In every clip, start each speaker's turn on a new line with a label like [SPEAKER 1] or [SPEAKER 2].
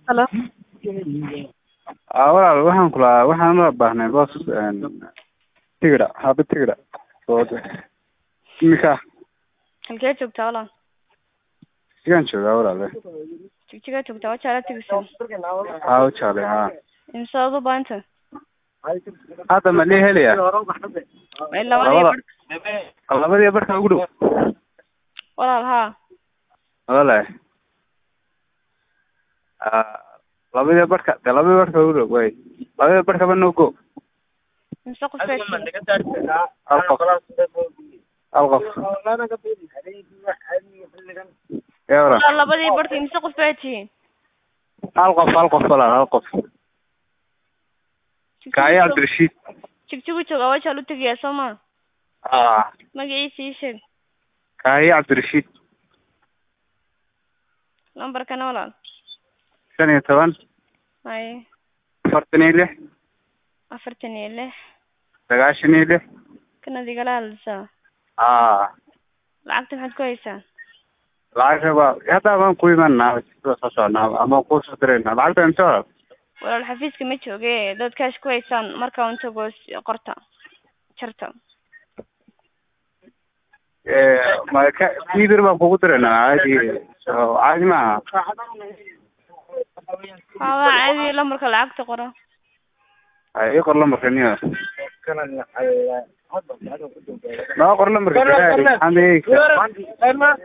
[SPEAKER 1] Hello.
[SPEAKER 2] Aa walaal waxaan ku lahaa waxaan la baahnay boos tigidha haba tigidha oo imika
[SPEAKER 1] Halkee joogtaa walaal?
[SPEAKER 2] sigaan joogaa walaale
[SPEAKER 1] Jigjigaa joogtaa waa jaala tegaysaa.
[SPEAKER 2] aa u jeclay haa
[SPEAKER 1] Imse aad u baahanta?
[SPEAKER 2] hadda ma lii helaya
[SPEAKER 1] Waa labadii
[SPEAKER 2] Labada.
[SPEAKER 1] bar.
[SPEAKER 2] labadii barka ugu dhow
[SPEAKER 1] Walaal haa.
[SPEAKER 2] walaale aa labadii barka de labadii barka ugu dhow way labadii barkaba no go
[SPEAKER 1] Imse qof baa jira?
[SPEAKER 2] hal qof hal qof yaa walaal
[SPEAKER 1] Walaal labadii barka imse qof baa tihiin?
[SPEAKER 2] hal qof hal qof walaal hal qof kaayo cabdirashiid
[SPEAKER 1] Jigjigu joogaa waa jaal u tegayaa soo ma?
[SPEAKER 2] aa
[SPEAKER 1] Magaciisa ii sheeg.
[SPEAKER 2] kaayo cabdirashiid
[SPEAKER 1] Lambarkana walaal.
[SPEAKER 2] shan iyo toban
[SPEAKER 1] Haye.
[SPEAKER 2] afartan iyo lix
[SPEAKER 1] afartan iyo lix.
[SPEAKER 2] sagaashan iyo lix
[SPEAKER 1] Kanaad igala hadlaysaa.
[SPEAKER 2] aa
[SPEAKER 1] Lacagta maxaad ku haysaa?
[SPEAKER 2] lacagta ba hadda baan ku imanaa sida soo soconaa ama ku soo dirayna lacagta inta walaal
[SPEAKER 1] Walaal xafiiska ma jooge dad kaash ku haysaan markaa un tago s- qorta. Jarta.
[SPEAKER 2] ee ma ka kiidir baan kugu diraynaa caadi oo caadi maaha
[SPEAKER 1] Haa waa caadi lambarka lacagta qoro.
[SPEAKER 2] ay ii qor lambarka niyo noo qor lambarka ilaahay, maxaad eegaysaa?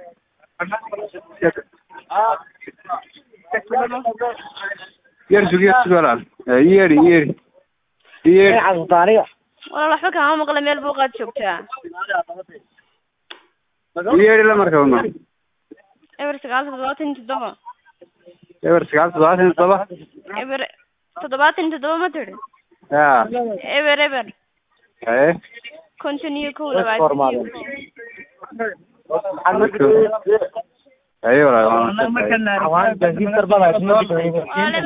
[SPEAKER 2] yar sug yar sug walaal Ee, ii yeedhi ii yeedhi ii yeedhi
[SPEAKER 1] Walaal waxba kama maqla meel buuqaad joogtaa.
[SPEAKER 2] ii yeedhi lambarka uno
[SPEAKER 1] Eber sagaal toddobaatan iyo toddoba.
[SPEAKER 2] eber sagaal toddobaatan iyo toddoba
[SPEAKER 1] Eber toddobaatan iyo toddoba ma tidhi?
[SPEAKER 2] yaa
[SPEAKER 1] Eber eber.
[SPEAKER 2] ee
[SPEAKER 1] konton iyo kow labaatan iyo
[SPEAKER 2] ayo walaal
[SPEAKER 1] Walaal